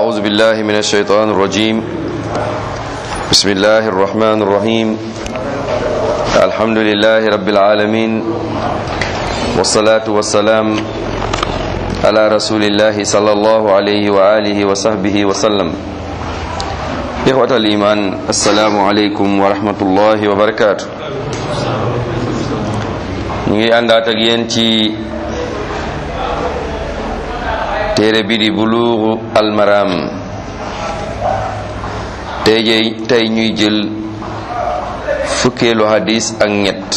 أعوذ بالله من الشيطان الرجيم بسم الله الرحمن الرحيم الحمد لله رب العالمين والصلاة والسلام على رسول الله صلى الله عليه وآله وصحبه وسلم إخوة الإيمان السلام عليكم ورحمة الله وبركاته ñu ngi àndaat ak yéen ci téere bi di buluuxu almaram tey jey tey ñuy jël fukkeelu hadis ak ñett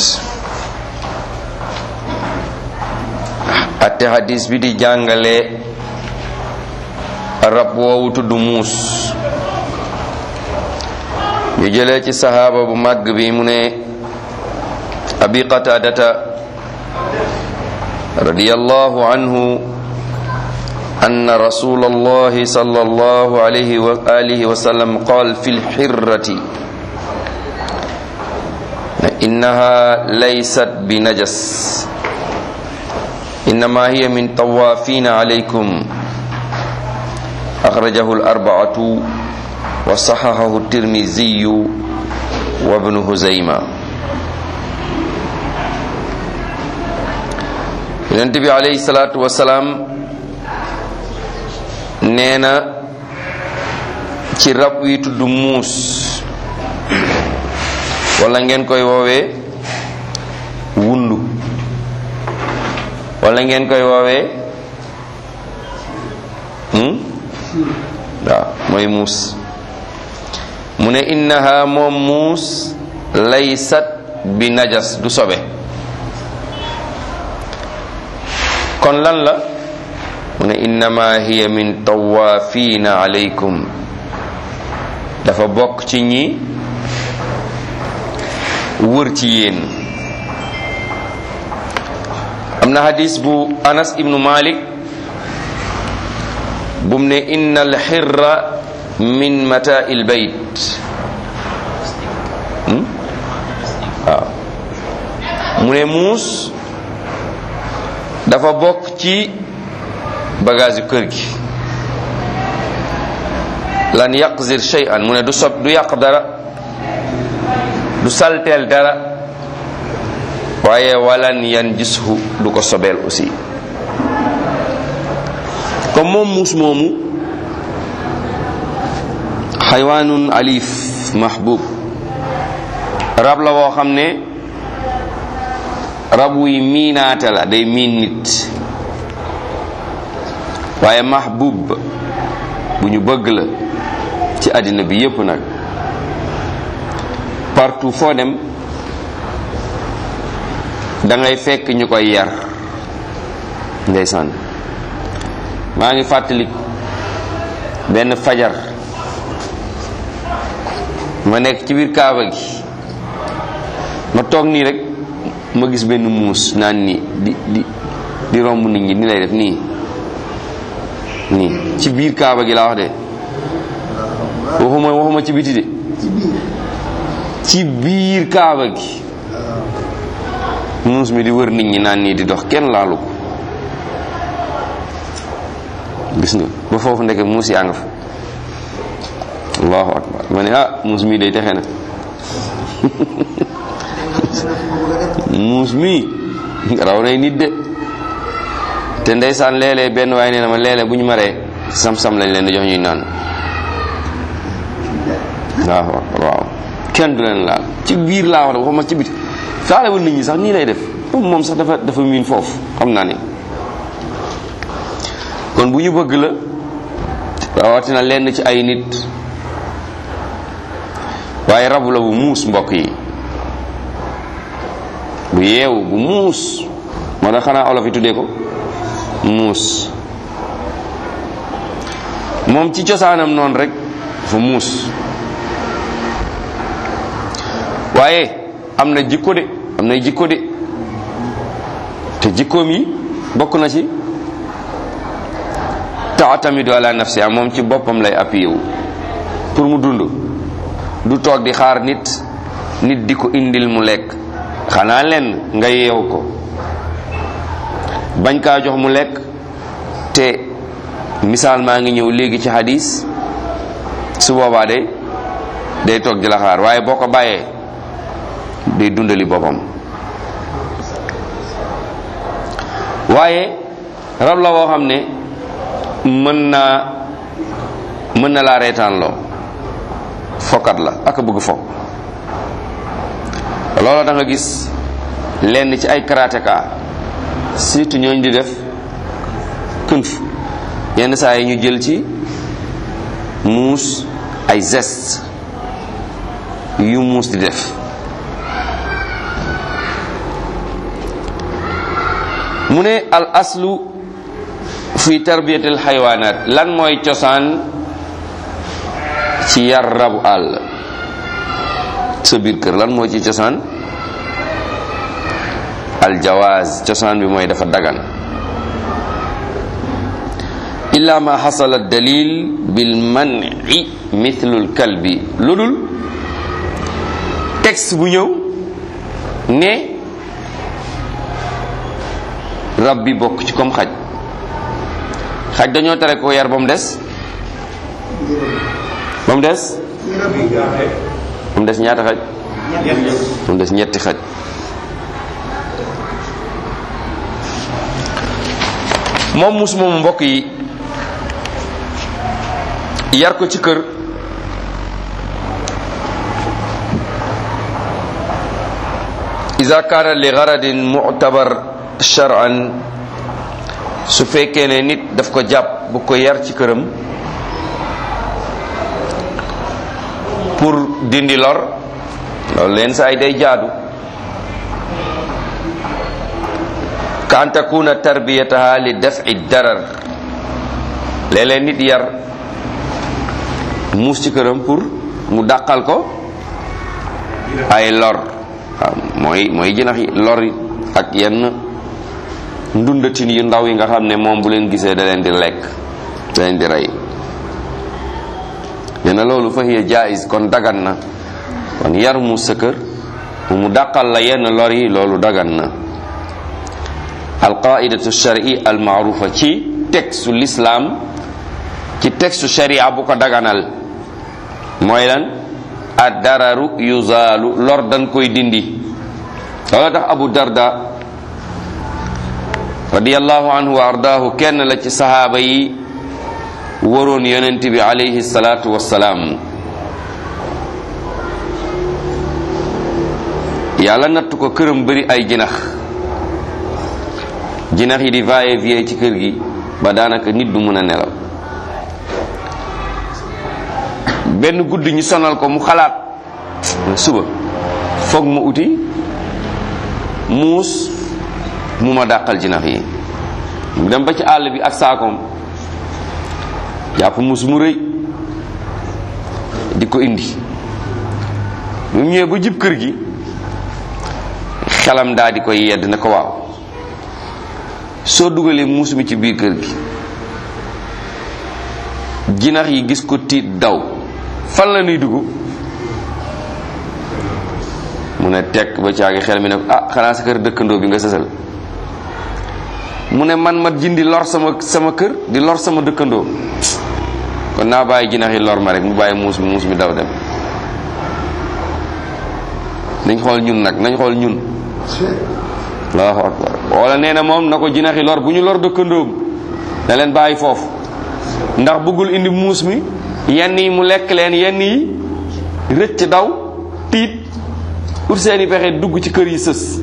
atte hadis bi di jàngale rab woowu tudd muus ñu jëlee ci sahaaba bu màgg bi mu ne abi qataadata radiyallahu anhu أن رسول الله صلى الله عليه وآله وسلم قال في الحرة إنها ليست بنجس إنما هي من طوافين عليكم أخرجه الأربعة وصححه الترمذي وابن هزيمة النبي عليه الصلاة والسلام nee na ci rab wi tudd muus wala ngeen koy woowee wundu wala ngeen koy woowee waaw mooy muus mu ne innaha moom muus laysat bi najas du sobe kon lan la mu ne innama hiya min tawaafina alaykum dafa bokk ci ñi wër ci yéen am na hadis bu anas ibnu malik bum ne inna alxirra min mata il bayt waaw mu ne muus dafa bokk ci bagage yu kër gi lan yaqzir shay'an mu ne du sob du yàq dara du salteel dara waaye walan yan gishu du ko sobeel aussi comme moom muus moomu xaywaanun alif mahbub rab la woo xam ne rab wuy miinaate la day miin nit waaye mahbub bu ñu bëgg la ci àddina bi yépp nag partout foo dem da ngay fekk ñu koy yar ndeysaan maa ngi fàttali benn fajar ma nekk ci biir kaaba gi ma toog nii rek ma gis benn muus naan nii di di di romb nit ñi ni lay def nii nii ci biir kaaba gi laa wax de waxuma waxuma ci biti de ci biir kaaba gi muus mi di wër nit ñi naan nii di dox kenn laalu ko gis nga ba foofu ndeke muus yaa nga fa allahu akbar ma ne ah muus mi day texe na muus mi raw nay nit de te ndeysaan léeg-léeg benn waaye nee na ma léeg-léeg bu ñu maree sam-sam lañ leen di jox ñuy naan waaw waaw kenn du leen laal ci biir laa wax waxuma ci biti faalewul nit ñi sax nii lay def moom sax dafa dafa miin foofu xam naa ni kon bu ñu bëgg la rawatina lenn ci ay nit waaye rabu la bu muus mbokk yi bu yeewu bu muus moo tax xanaa olof yi tuddee ko muus moom ci cosaanam noonu rek dafa muus waaye am na jikko de am na jikko de te jikkoom yi bokk na ci taatamidu ala nafsi am moom ci boppam lay appuyé wu pour mu dund du toog di xaar nit nit di ko indil mu lekk xanaa leen nga yeew ko bañ kaa jox mu lekk te misaal maa ngi ñëw léegi ci hadis su boobaa de day toog di la xaar waaye boo ko bàyyee day dundali boppam waaye rab la woo xam ne mën naa mën na laa reetaan loo fokkat la ak bëgg fo loolu da nga gis lenn ci ay karatéka surtout ñooñ di def kunf yenn saa yi ñu jël ci muus ay geste yu muus di def mu ne al aslu fi tarbiyatil xaywaanaat lan mooy cosaan ci yar rabu àll sa biir kër lan moo ci cosaan al jawaaz cosaan bi mooy dafa dagan illa ma xasala dalil bil man'i mithlul kalbi lu dul texte bu ñëw ne rab bi bokk ci comme xaj xaj dañoo tere ko yar ba mu des ba mu des ba mu des ñaata xaj ba mu des ñetti xaj moom mus moomu mbokk yi yar ko ci kër ida kaana li garadin mu'tabar shar'an su fekkee ne nit daf ko jàpp bu ko yar ci këram pour dindi lor loolu leen sa ay day jaadu ka an takuna tarbiyataha li daf'i darar léeg-léeg nit yar muus ci këram pour mu dàqal ko ay lor waaw mooy mooy jënax yi lor ak yenn ndundatin yu ndaw yi nga xam ne moom bu leen gisee da leen di lekk da leen di rey nee na loolu fa hiya jaiz kon dagan na kon yar mu sa kër mu dàqal la yenn lor yi loolu dagan na alqaidatu shari al maarufa ci textu l'islam ci textu sharia bu ko daganal mooy lan ad dararu yuzaalu lor dañ koy dindi loolu tax abu darda radiyallahu anhu wa ardaahu kenn la ci sahaaba yi waroon yonent bi alayhi salaatu wassalaam yàlla natt ko këram bëri ay jinax jinax yi di vailler vie ci kër gi ba daanaka nit du mën a nelaw benn guddi ñu sonal ko mu xalaat suba foog ma uti muus mu ma dàqal jinax yi mu dem ba ci àll bi ak saakoom jàpp muus mu rëy di ko indi mu ñëwee ba jib kër gi xelam daa di koy yedd ne ko waaw soo dugalee muus mi ci biir kër gi jinax yi gis ko tiit daw fan la nuy dugg mu ne tekk ba caagi xel mi ne ko ah xanaa sa kër dëkkandoo bi nga sësal mu ne man ma jindi lor sama sama kër di lor sama dëkkandoo kon naa bàyyi jinax yi lor ma rek mu bàyyi muus mi muus mi daw dem nañ xool ñun nag nañ xool ñun allahu akbar wala nee na moom na ko jinax yi lor bu ñu lor dëkkandoom na leen bàyyi foofu ndax bëggul indi muus mi yenn yi mu lekk leen yenn yi rëcc daw tiit pour seeni pexe dugg ci kër yi sës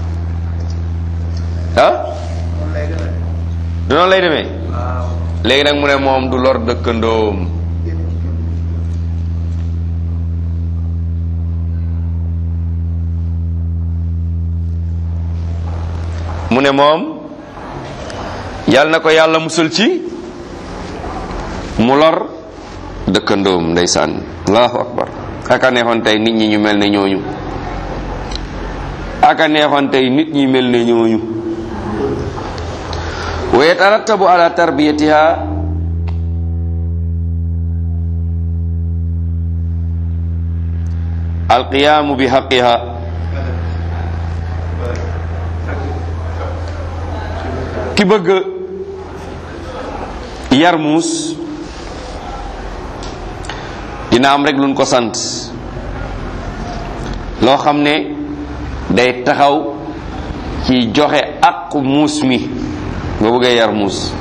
ah du noonu lay demee léegi nag mu ne moom du lor dëkkandoom mu ne moom yàlla na ko yàlla musal ci mu lor dëkkandoom ndeysaan allahu akbar aka neexoon tey nit ñi ñu mel ne ñooñu aka neexoon tey nit ñi mel ne ñooñu wa yatarattabu ala tarbiyatiha alqiyaamu bi haqqiha ki bëgg yar muus dina am rek luñ ko sant loo xam ne day taxaw ci joxe ak muus mi nga bëggee yar muus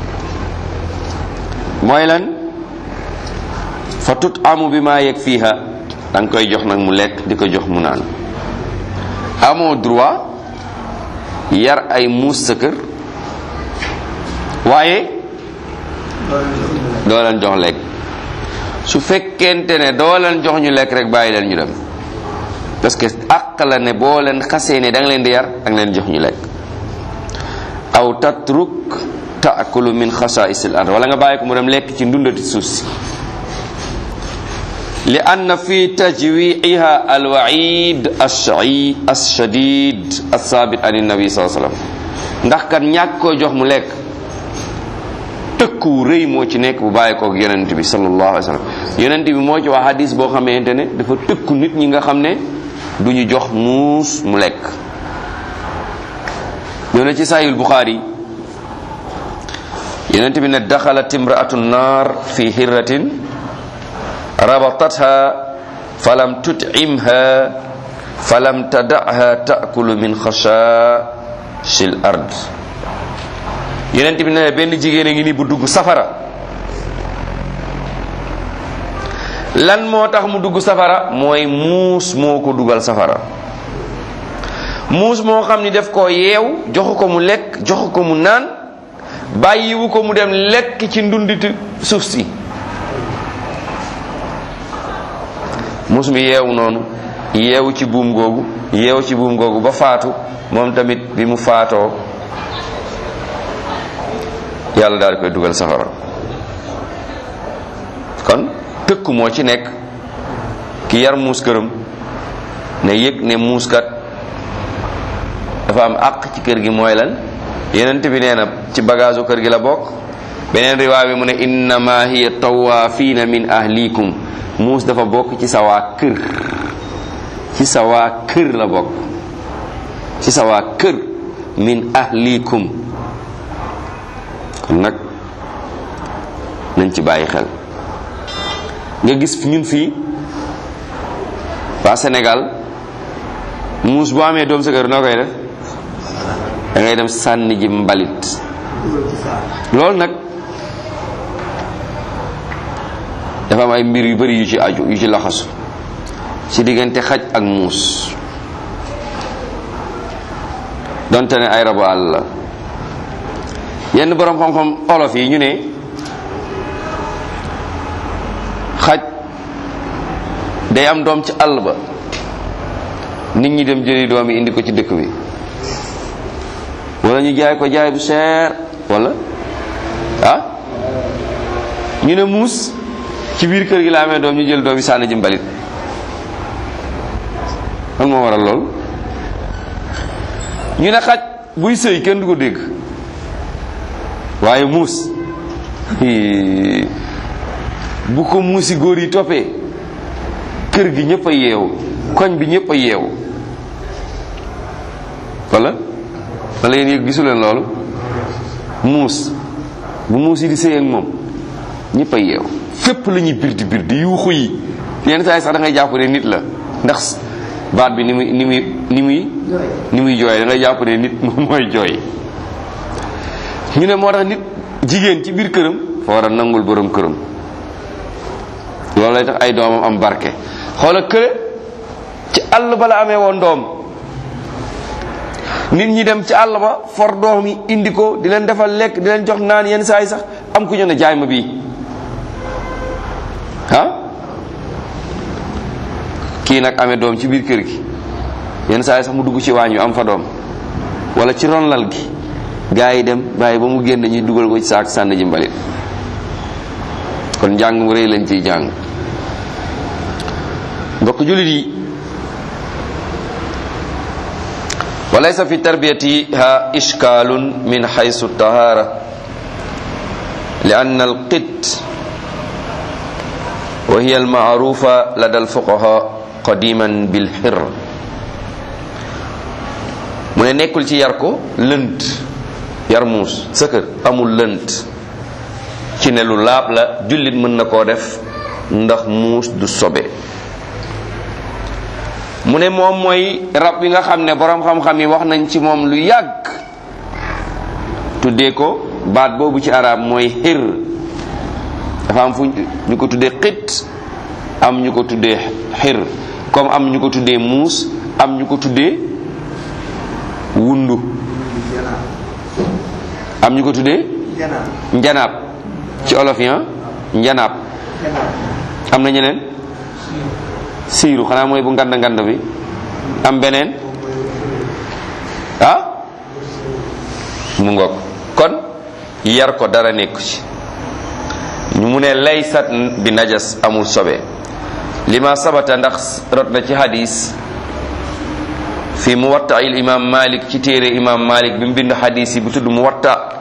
mooy lan fa tut amu bi maa yegg fiiha da nga koy jox nag mu lekk di ko jox mu naan amoo droit yar ay muus sa kër waaye doo leen jox lekk su fekkente ne doo leen jox ñu lekk rek bàyyi leen ñu dem parce que àq la ne boo leen xasee ne da nga leen di yar da nga leen jox ñu lekk aw tatruk taakulu min xasaisil ard wala nga bàyyi ko mu dem lekk ci ndundati suuf si li anna fi tajwiiha alwaid alshadid alsaabit an nabi saa sallam ndax kat ñàkk koo jox mu lekk tëkku rëy moo ci nekk bu bàyyi kook yonent bi sallallahu alayhi wa sallam yonent bi moo ci wax hadis boo xamante ne dafa tëkku nit ñi nga xam ne du ñu jox muus mu lekk ñoo ne ci sahih buxaari yonent bi ne daxalat imraatu naar fi hirratin rabatatha falam tut'imha falam tada'ha ta'kulu min khashashil ard yonent bi ne benn jigéen a ngi ni bu dugg safara lan moo tax mu dugg safara mooy muus moo ko dugal safara muus moo xam ni def ko yeew joxu ko mu lekk joxu ko mu naan bàyyiwu ko mu dem lekk ci ndunditu suuf si muus mi yeewu noonu yeewu ci buum googu yeewu ci buum googu ba faatu moom tamit bi mu faatoo yàlla daal di koy dugal safara kon tëkku moo ci nekk ki yar muus këram ne yëg ne muuskat dafa am àq ci kër gi mooy lan yenent bi nee na ci bagage kër gi la bokk beneen riwaay bi mu ne innama hiya tawaafiina min ahlikum muus dafa bokk ci sa waa kër ci sa waa kër la bokk ci sa waa kër min ahlikum kon nag nañ ci bàyyi xel nga gis ñun fii waa Sénégal muus boo amee doom sa kër noo koy def da ngay dem sànni ji mbalit loolu nag dafa am ay mbir yu bari yu ci aju yu ci laxasu ci diggante xaj ak muus donte ne ay rabu àll la yenn borom xam-xam olof yi ñu ne xaj day am doom ci àll ba nit ñi dem jëli doom yi indi ko ci dëkk bi wala ñu jaay ko jaay bu seer wala ah ñu ne muus ci biir kër gi la amee doom ñu jël doom yi sànni ji mbalit lan moo waral lool ñu ne xaj buy sëy kenn du ko dégg waaye muus bu ko muusi góor yi toppee kër gi ñëpp a yeewu koñ bi ñëpp a yeewu wala wala yéen yëg gisu leen loolu muus bu muus yi di sëy ak moom ñëpp a yeewu fépp la ñuy birdi birdi yuuxu yi yenn saa yi sax da ngay jàpp ne nit la ndax baat bi ni muy ni muy ni muy ni muy jooy da ngay jàpp ne nit moom mooy jooy ñu ne moo tax nit jigéen ci biir këram fa war a nangul borom këram loolu lay tax ay doomam am barke xoola kële ci àll ba la amee woon doom nit ñi dem ci àll ba for doom yi indi ko di leen defal lekk di leen jox naan yenn saa yi sax am ku ñu ne jaay ma bii ah kii nag amee doom ci biir kër gi yenn saa yi sax mu dugg ci waañ wi am fa doom wala ci ronlal gi gaa yi dem bàyyi ba mu génn ñuy dugal ko ci saak sànni ji mbalit kon njàng mu rëy lañ ciy jàng mbokk jullit yi walaysa fi tarbiyatiha ishkalun min haythu tahara li anna alqit wa hiya alma'rufa lada alfuqaha qadiman bilhir mu ne nekkul ci yar ko lënt yar muus sa kër amul lënt ci ne lu laab la jullit mën na koo def ndax muus du sobe mu ne moom mooy rab bi nga xam ne boroom xam-xam yi wax nañ ci moom lu yàgg tuddee ko baat boobu ci arab mooy xir dafa am fu ñu ko tuddee xit am ñu ko tuddee xir comme am ñu ko tuddee muus am ñu ko tuddee wundu am ñu ko tuddee njanaab ci olof yi njanaab am na ñeneen siiru xanaa mooy bu ngand ngand bi am beneen ah mu ngoog kon yar ko dara nekku ci ñu mu ne laysat bi najas amul sobe lima sabata ndax rot na ci hadis fi muwatta il imam malik ci téere imam malik bi mu bind hadis yi bu tudd muwatta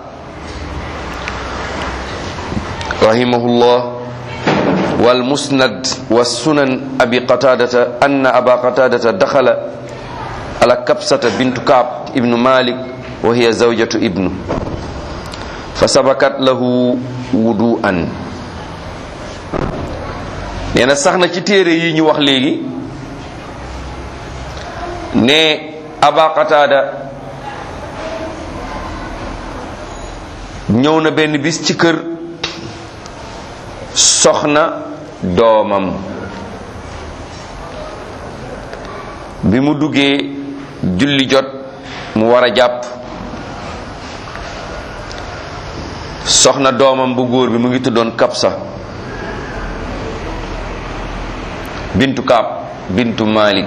rahimahullah wal musnad wa sunan abi qatadata anna aba qatadata dakhala ala kabsata bintu kaab ibnu malik wa hiya zawjatu ibnu fa sabakat lahu wudu'an nee na sax na ci téere yi ñu wax léegi ne aba qataada ñëw na benn bis ci kër soxna doomam bi mu duggee julli jot mu war a jàpp soxna doomam bu góor bi mu ngi tuddoon kapsa bintu kaab bintu malik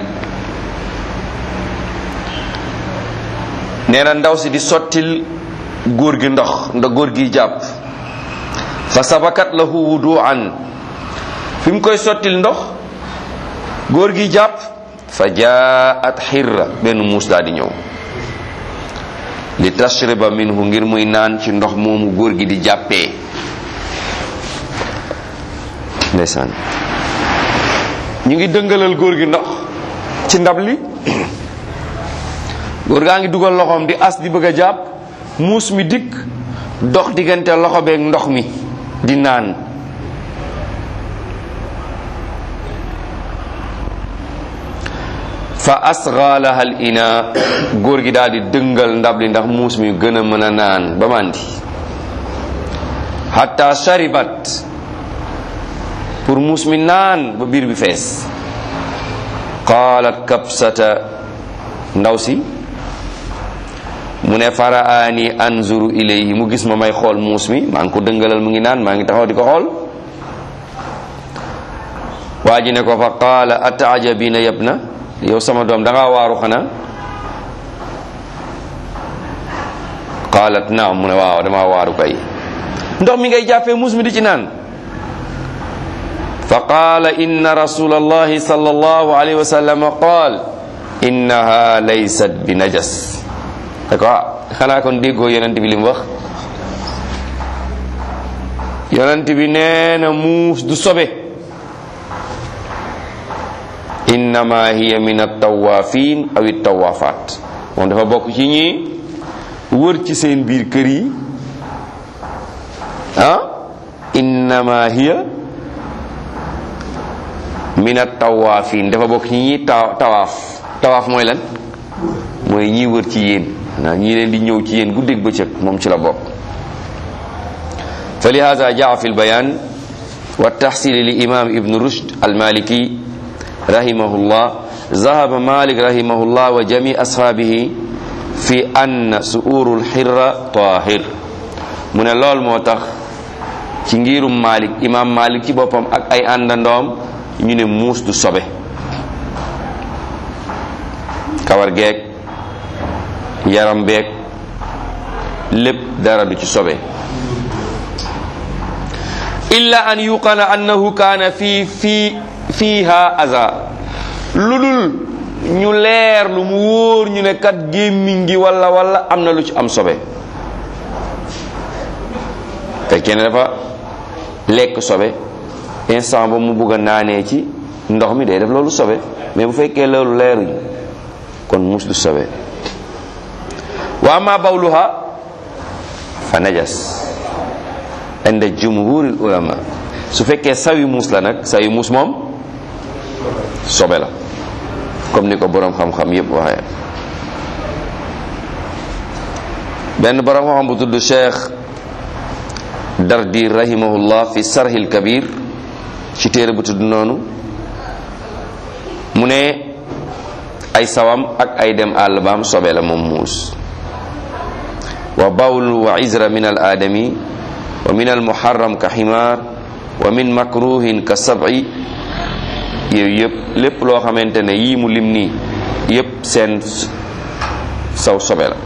nee na ndaw si di sottil góor gi ndox nda góor gi jàpp fa sabakat lahu wuduan fi mu koy sottil ndox góor gi jàpp fa jaat xirra benn muus daa di ñëw li tashriba minhu ngir muy naan ci ndox moomu góor gi di jàppee ndeysaan ñu ngi dëngalal góor gi ndox ci ndab li góor gaa ngi dugal loxoom di as di bëgg a jàpp muus mi dikk dox diggante loxo beeg ndox mi di naan fa asgha laha al ina góor gi daal di dëngal ndab li ndax muus mi gën a mën a naan ba màndi hatta sharibat pour muus mi naan ba biir bi fees qaalat kabsata ndaw si mu ne faraani anzuru ilayhi mu gis ma may xool muus mi maa ngi ko dëngalal mu ngi naan maa ngi taxaw di ko xool waa ji ne ko fa qaala ataajabina yabna yow sama doom da ngaa waaru xanaa qaalat naam mu ne waaw dama waaru kay ndox mi ngay jàppee muus mi di ci naan fa qaala inna rasula allahi sallallahu alayhi wa sallam qaal innaha laysat bi najas da ko xanaa kon déggoo yonent bi li mu wax yonent bi nee na muus du sobe innama hiya min attawafin aw ittawafat moom dafa bokk ci ñi wër ci seen biir kër yi ah innama hiya min attawafin dafa bokk ci ñi ta tawaaf tawaaf mooy lan mooy ñi wër ci yéen naa ñii leen di ñëw ci yéen guddeeg bëccëg moom ci la bokk fa lihaza jaa fi lbayan wa taxsil li imam ibnu rushd almaliki rahimahullah ذهب مالك رحمه الله وجميع أصحابه في أن سؤور الحرة طاهر من لول موتاخ ci ngirum Malik imam Malik ci boppam ak ay àndandoom ñu ne muus du sobe kawar geek yaram beek lépp dara du ci sobe illa an yuqana annahu kaana fi fi fiha aza lu dul ñu leer lu mu wóor ñu ne kat gémmiñ gi walla walla am na lu ci am sobe fekkee ne dafa lekk sobe instant ba mu bugg a naanee ci ndox mi day def loolu sobe mais bu fekkee loolu leeruñ kon mus du sobe wa ama bawluha fa najas inda jumhuril ulama su fekkee sawi muus la nag sawi muus moom sobe la comme ni ko boroom xam-xam yépp waxee benn boroom xam-xam bu tudd cheikh dardi rahimahullah fi sarhil kabir ci téere bu tudd noonu mu ne ay sawam ak ay dem àll baam sobe la moom muus wa bawl wa izra min al aadami wa min al muharram ka ximaar wa min makruhin ka sab'i yooyu yëpp lépp loo xamante ne yii mu lim nii yëpp seen saw sobe la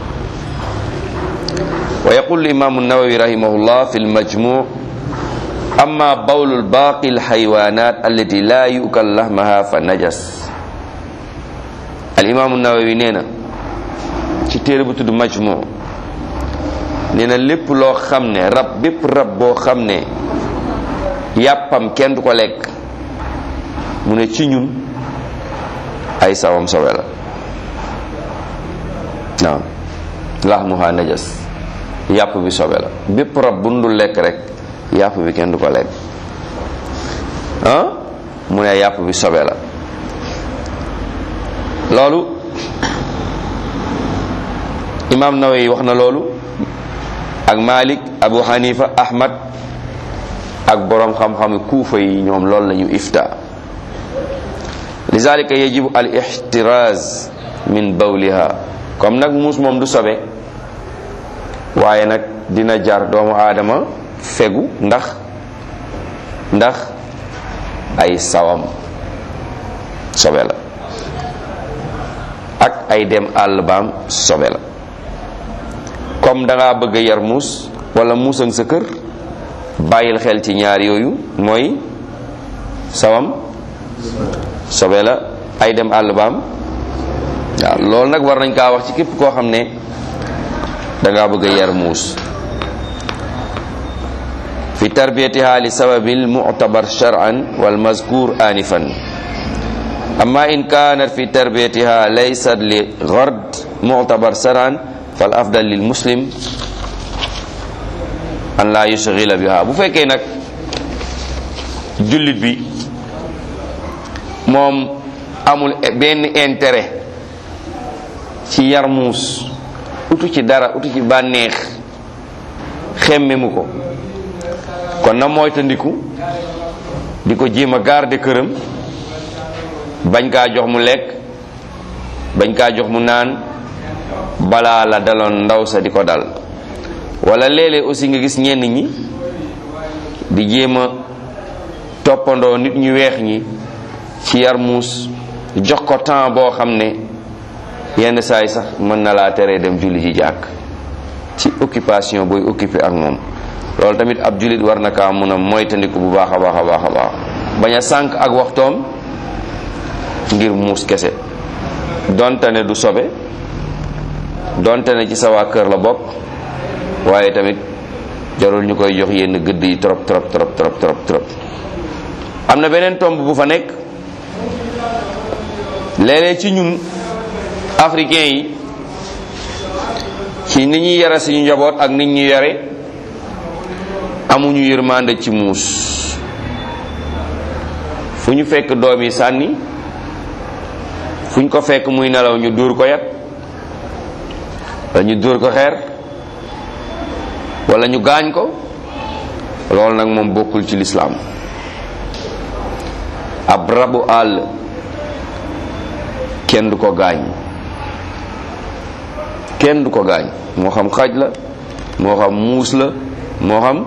wa yaqul imaamu nawawi rahimahullah fi lmajmu amma bawlu lbaaqi alxaywanat allati la yukal lahmaha fa najas al imaamu nawawi nee na ci téere bu tudd majmu nee na lépp loo xam ne rab bépp rab boo xam ne yàppam kenn du ko lekk mu ne ci ñun ay sawam sobe la naam lahmuha najas yàpp bi sobe la bépp rab bu ndul lekk rek yàpp bi kenn du ko lekk ah mu ne yàpp bi sobe la loolu imam Nawawi wax na loolu ak Malik Abu Hanifa Ahmad ak boroom xam-xam kuufa yi ñoom loolu lañu ifta lizalika yajibu al ihtiraz min bawliha comme nag muus moom du sobe waaye nag dina jar doomu aadama fegu ndax ndax ay sawam sobe la ak ay dem àll baam sobe la comme da ngaa bëgg a yar muus wala muusang sa kër bàyyil xel ci ñaar yooyu mooy sawam sobe la ay dem àll baam waaw loolu nag war nañ kaa wax ci képp koo xam ne da ngaa bëgg a yar muus fi tarbiyatiha li sababil mu'tabar shar'an wal mazkur anifan amma in kanat fi tarbiyatiha laysat li ghard mu'tabar shar'an fal afdal lil muslim an la yushghila biha bu fekkee nag jullit bi moom amul benn intérêt ci yar muus utu ci dara utu ci bànneex xemme mu ko kon na moytandiku di ko jéem a garder këram bañ kaa jox mu lekk bañ kaa jox mu naan balaa la daloon ndaw sa di ko dal wala léeg-léeg aussi nga gis ñenn ñi di jéem a toppandoo nit ñu weex ñi ci yar muus jox ko temps boo xam ne yenn saa yi sax mën na laa teree dem julli ji jàkk ci occupation booy occupé ak moom loolu tamit ab jullit war na kaa mun a moytandiku bu baax a baax a baax a baax bañ a sànq ak waxtoom ngir muus kese donte ne du sobe donte ne ci sa waa kër la bokk waaye tamit jarul ñu koy jox yenn gëdd yi trop trop trop trop trop trop am na beneen tomb bu fa nekk léeg-léeg ci ñun africain yi ci ni ñuy yare suñu njaboot ak nit ñu yare amuñu yërmande ci muus fu ñu fekk doom yi sànni fu ñu ko fekk muy nelaw ñu dóor ko yat wala ñu dóor ko xeer wala ñu gaañ ko loolu nag moom bokkul ci lislaam ab rabu àll kenn du ko gaañ kenn du ko gaañ moo xam xaj la moo xam muus la moo xam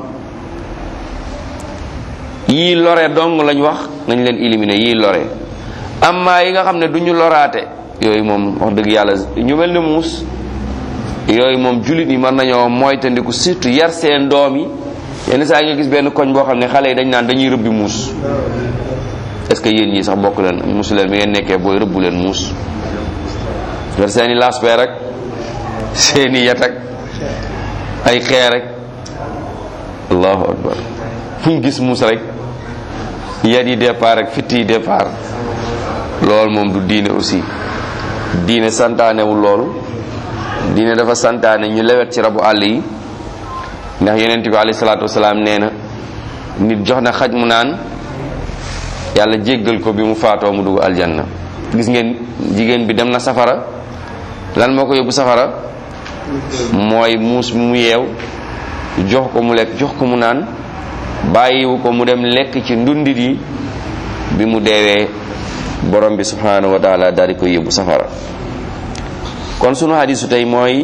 yii lore dong lañ wax nañ leen éliminer yii lore amma yi nga xam ne du ñu loraate yooyu moom wax dëgg yàlla ñu mel ne muus yooyu moom jullit yi mën nañoo moytandiku surtout yar seen doom yi yenn saa yi nga gis benn koñ boo xam ne xale yi dañ naan dañuy rëbbi muus est-ce que yéen ñii sax bokk leen muusu leen bi ngeen nekkee booy rëbbu leen muus yor seeni lasper rek seeni yat ak ay xeer rek allahu akbar fu ñu gis muus rek yat yi départ rek fitt yi départ loolu moom du diine aussi diine santaanewul loolu diine dafa santaane ñu lewet ci rabu àll yi ndax yonent bi alayhi salaatu wasalaam nee na nit jox na xaj mu naan yàlla jéggal ko bi mu faatoo mu dugg aljanna gis ngeen jigéen bi dem na safara lan moo ko yóbbu safara mooy muus bi mu yeew jox ko mu lekk jox ko mu naan bàyyiwu ko mu dem lekk ci ndundit yi bi mu deewee borom bi subhanahu wa taala daal di koy yóbbu safara kon sunu hadisu tey mooy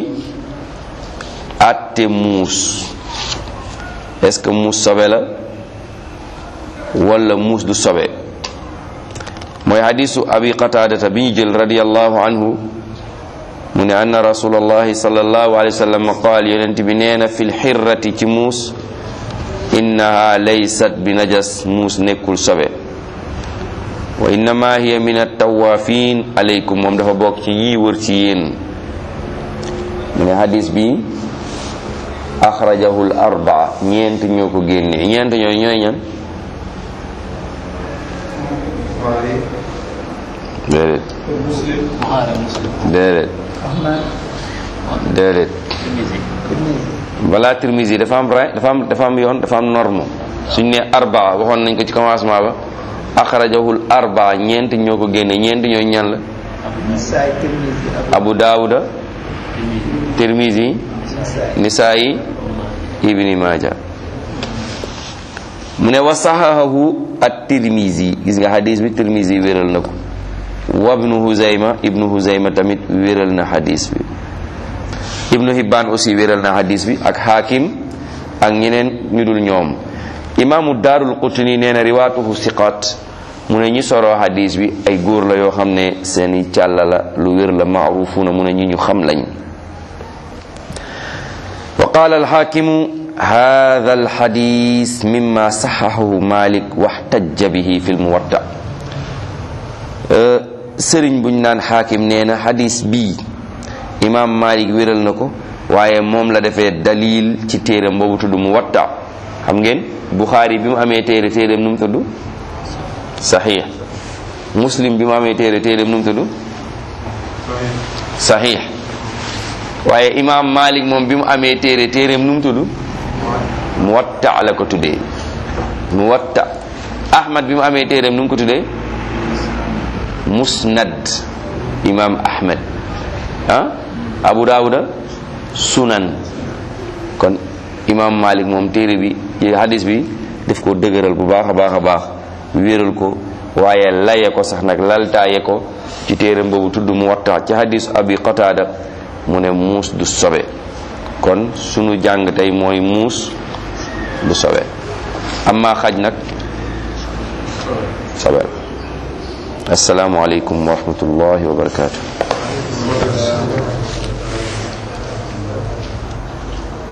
àtte muus est-ce que muus sobe la wala muus du sobe mooy hadisu abi qataadata bi ñu jël radiyallahu anhu mu ne anna rasulallahi sallallahu alayhi wa sallam qaal yonent bi nee na fil xirrati ci muus innaha laysat bi najas muus nekkul sobe wa innama hiya min attawafin alaykum moom dafa bokk ci yii wër ci yéen mu ne hadis bi axrajahu l arbaa ñeent ñoo ko génne ñeent ñooy ñooy ñan déedéet déedéet déedéet balaa Tirmisi dafa am ra dafa am dafa am yoon dafa am norme suñ ne arbaa waxoon nañ ko ci commencement ba axrajahul arbaa ñeent ñoo ko génne ñeent ñooy ñan la abu daawuda tirmisi nisaayi ibni maaja mu ne wa saxahahu at tirmisi gis nga xadis bi tirmisi wéral na ko wa ibnu huzayma ibnu huzayma tamit wéral na xadis bi ibnu hibban aussi wéral na xadis bi ak xaakim ak ñeneen ñu dul ñoom imaamu daarul qutni nee na riwaatuhu siqaat mu ne ñi soroo hadis bi ay góor la yoo xam ne seeni càlla la lu wér la maarufuuna mu ne ñi ñu xam lañ wa qaala alxaakimu hada alxadis mimma saxaxahu malik waxtajja bihi fi lmuwatta sëriñ buñ naan xaakim nee na hadis bii imaam malik wéral na ko waaye moom la defee dalil ci téeram boobu tudd muwatta xam ngeen buxaari bi mu amee téere téeram nu mu tudd saxiix muslim bi mu amee téere téeram nu mu tudd saxiix waaye imaam malik moom bi mu amee téere téeram nu mu tudd muwatta la ko tuddee muwatta ahmad bi mu amee téeram nu mu ko tuddee musnad imaam ahmad ah abu daawuda sunan kon imaam malik moom téere bi hadis bi def ko dëgëral bu baax a baax a baax wéeral ko waaye laye ko sax nag laltaaye ko ci téeram boobu tudd mu watta ci hadis abi qataada mu ne muus du sobe kon sunu jàng tey mooy muus du sobe amma xaj nag sobe assalaamu aleykum wa rahmatullahi wa barakatuh